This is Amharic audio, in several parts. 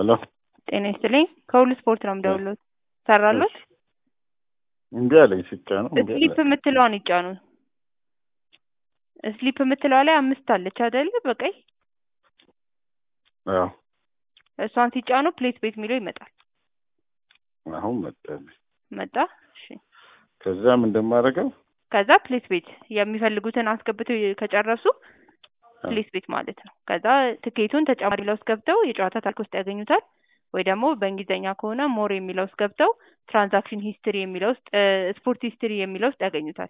ሄሎ ጤና ይስጥልኝ። ከሁሉ ስፖርት ነው የምደውለው። ሰራሉት? እምቢ አለኝ ሲጫነው እምቢ ስሊፕ አለኝ። የምትለዋን ይጫኑ። ስሊፕ የምትለዋ ላይ አምስት አለች አይደለ? በቀይ አዎ እሷን ሲጫኑ ፕሌስ ቤት የሚለው ይመጣል። አሁን መጣልኝ። መጣ። እሺ። ከዛም እንደማደርገው ከዛ ፕሌስ ቤት የሚፈልጉትን አስገብተው ከጨረሱ ፕሌስ ቤት ማለት ነው። ከዛ ትኬቱን ተጨማሪ የሚለው ውስጥ ገብተው የጨዋታ ታሪክ ውስጥ ያገኙታል። ወይ ደግሞ በእንግሊዝኛ ከሆነ ሞር የሚለው ውስጥ ገብተው ትራንዛክሽን ሂስትሪ የሚለው ውስጥ ስፖርት ሂስትሪ የሚለው ውስጥ ያገኙታል።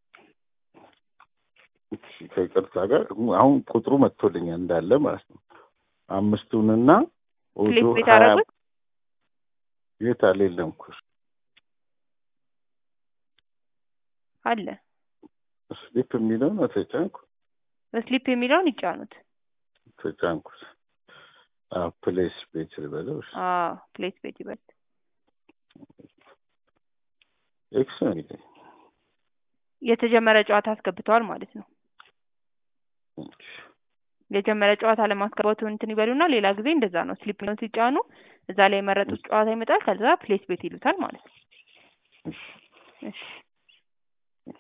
እሺ፣ ከይቅርታ ጋር አሁን ቁጥሩ መጥቶልኛል እንዳለ ማለት ነው። አምስቱንና ኦዶ ፕሌስ ቤት ሀያ አደረጉት። የት አለ የለም እኮ አለ ስሊፕ የሚለውን ተጫንኩ ስሊፕ የሚለውን ይጫኑት። ተጫንኩት። አዎ ፕሌስ ቤት ልበለው። እሺ፣ አዎ ፕሌስ ቤት ይበል። ኤክስ ነው የሚለኝ። የተጀመረ ጨዋታ አስገብተዋል ማለት ነው። የጀመረ ጨዋታ ለማስገባቱ እንትን ይበሉና ሌላ ጊዜ እንደዛ ነው። ስሊፕ የሚለውን ሲጫኑ እዛ ላይ የመረጡት ጨዋታ ይመጣል። ከዛ ፕሌስ ቤት ይሉታል ማለት ነው። እሺ